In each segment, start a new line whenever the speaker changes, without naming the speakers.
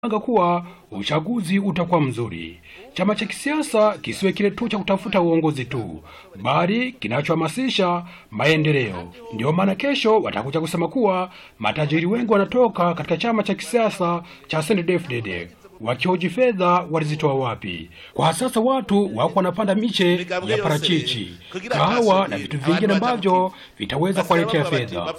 anga kuwa uchaguzi utakuwa mzuri. Chama cha kisiasa kisiwe kile tu cha kutafuta uongozi tu, bali kinachohamasisha maendeleo. Ndio maana kesho watakuja kusema kuwa matajiri wengi wanatoka katika chama cha kisiasa cha CNDD-FDD wakihoji fedha walizitoa wapi. Kwa sasa watu wako wanapanda miche ya parachichi, kahawa na vitu vingine ambavyo vitaweza kuwaletea fedha.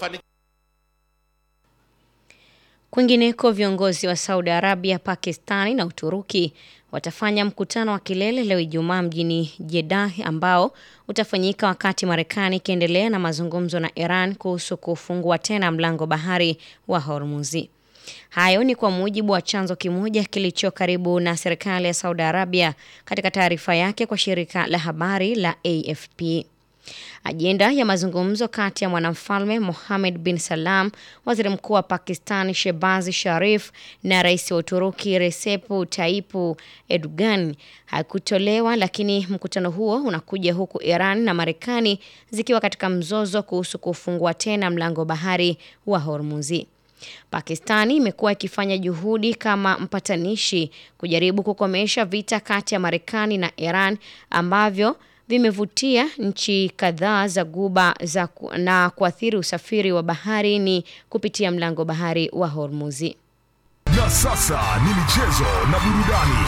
Kwingineko, viongozi wa Saudi Arabia, Pakistani na Uturuki watafanya mkutano wa kilele leo Ijumaa mjini Jeddah ambao utafanyika wakati Marekani ikiendelea na mazungumzo na Iran kuhusu kufungua tena mlango bahari wa Hormuzi. Hayo ni kwa mujibu wa chanzo kimoja kilicho karibu na serikali ya Saudi Arabia katika taarifa yake kwa shirika la habari la AFP. Ajenda ya mazungumzo kati ya mwanamfalme Mohammed bin Salam, waziri mkuu wa Pakistan Shehbaz Sharif na rais wa Uturuki Recep Tayyip Erdogan hakutolewa, lakini mkutano huo unakuja huku Iran na Marekani zikiwa katika mzozo kuhusu kufungua tena mlango bahari wa Hormuzi. Pakistani imekuwa ikifanya juhudi kama mpatanishi kujaribu kukomesha vita kati ya Marekani na Iran ambavyo vimevutia nchi kadhaa za Guba za ku, na kuathiri usafiri wa baharini kupitia mlango bahari wa Hormuzi.
Na sasa ni michezo na burudani.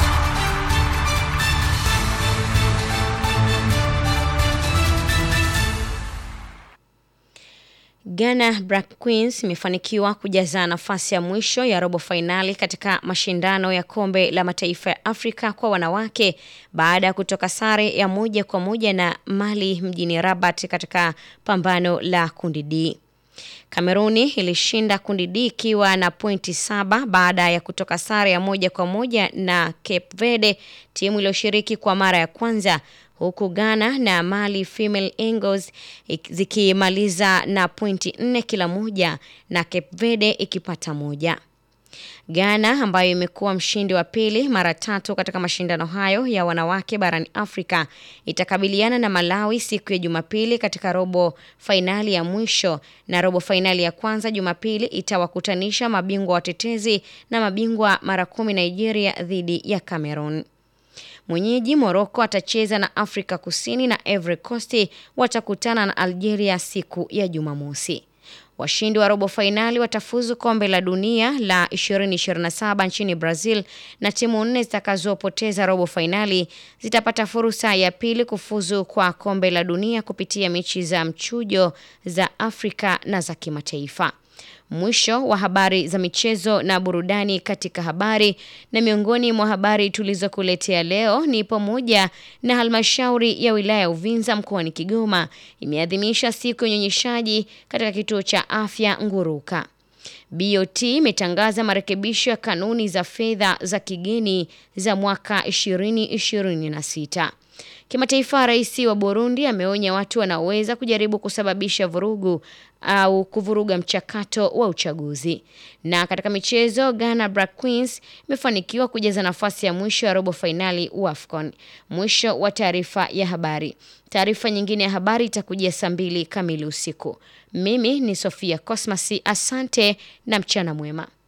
Ghana Black Queens imefanikiwa kujaza nafasi ya mwisho ya robo fainali katika mashindano ya kombe la mataifa ya Afrika kwa wanawake baada ya kutoka sare ya moja kwa moja na Mali mjini Rabat katika pambano la kundi D. Kameruni ilishinda kundi D ikiwa na pointi saba baada ya kutoka sare ya moja kwa moja na Cape Verde, timu iliyoshiriki kwa mara ya kwanza huku Ghana na Mali Female Eagles zikimaliza na pointi nne kila moja na Cape Verde ikipata moja. Ghana ambayo imekuwa mshindi wa pili mara tatu katika mashindano hayo ya wanawake barani Afrika itakabiliana na Malawi siku ya Jumapili katika robo fainali ya mwisho, na robo fainali ya kwanza Jumapili itawakutanisha mabingwa watetezi na mabingwa mara kumi Nigeria dhidi ya Cameroon. Mwenyeji Morocco atacheza na Afrika Kusini na Ivory Coast watakutana na Algeria siku ya Jumamosi. Washindi wa robo fainali watafuzu kombe la dunia la 2027 nchini Brazil na timu nne zitakazopoteza robo fainali zitapata fursa ya pili kufuzu kwa kombe la dunia kupitia mechi za mchujo za Afrika na za kimataifa. Mwisho wa habari za michezo na burudani katika habari. Na miongoni mwa habari tulizokuletea leo ni pamoja na halmashauri ya wilaya ya Uvinza mkoani Kigoma imeadhimisha siku ya unyonyeshaji katika kituo cha afya Nguruka. BOT imetangaza marekebisho ya kanuni za fedha za kigeni za mwaka 2026. Kimataifa, rais wa Burundi ameonya watu wanaoweza kujaribu kusababisha vurugu au kuvuruga mchakato wa uchaguzi. Na katika michezo, Ghana Black Queens imefanikiwa kujaza nafasi ya mwisho ya robo fainali AFCON. Mwisho wa taarifa ya habari. Taarifa nyingine ya habari itakujia saa mbili kamili usiku. Mimi ni Sofia Cosmas, asante na mchana mwema.